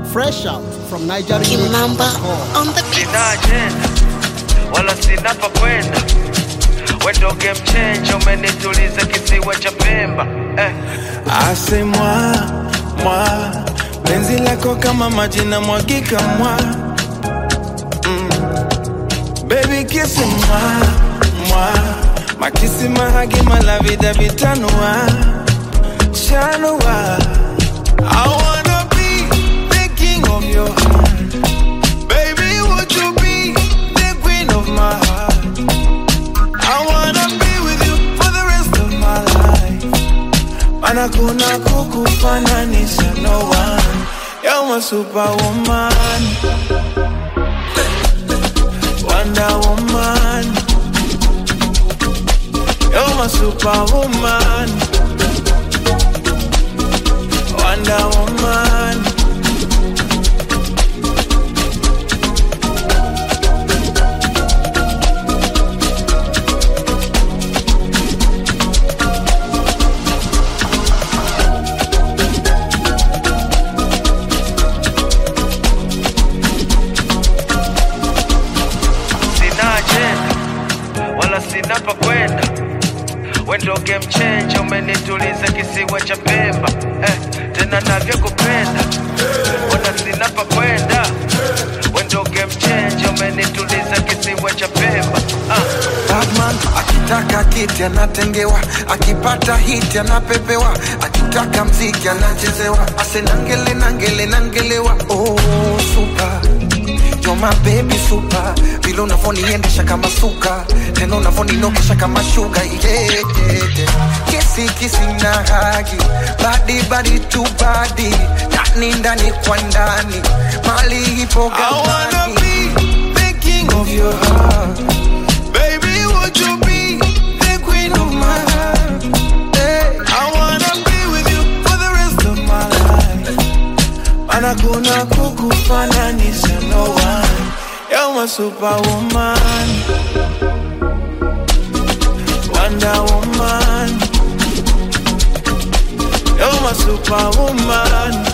Fresh out from Nigeria. Kimamba on the beat. sina ajenda wala sina pa kwenda wendo game changer umenituliza kisiwa cha pemba eh. Ase mwa mwa penzi lako kama maji na mwagika mwa mm. Baby kiss mwa mwa makisi mahagi malavida vitanua shanua I wanna be the king of your heart Baby would you be the queen of my heart I wanna be with you for the rest of my life Mana kuna kukufananisha no one You're my superwoman Wonder woman You're my superwoman Wonder woman sina ajenda wala sina pa kwenda wendo game changer umenituliza kisiwa cha pemba eh. tena navyokupenda wala sina pa kwenda wendo game changer umenituliza kisiwa cha pemba ah. Batman akitaka kiti anatengewa, akipata hiti anapepewa, akitaka mziki anachezewa, ase nangele nangele nangelewa. Oh, super You're my baby super, vile unavoniendesha kama suka, tena unavoninokesha kama shuga yeah, yeah, yeah. Kisi kisi na hagi, badi badi tu badi, ndani ndani kwa ndani, mali ipo I wanna gabani. be the king of your heart. Baby, would you be the queen of my heart? Hey. I wanna be with you for the rest of my life. Mana kuna kukufananisha no one. You're my superwoman. Wonder woman. You're my superwoman.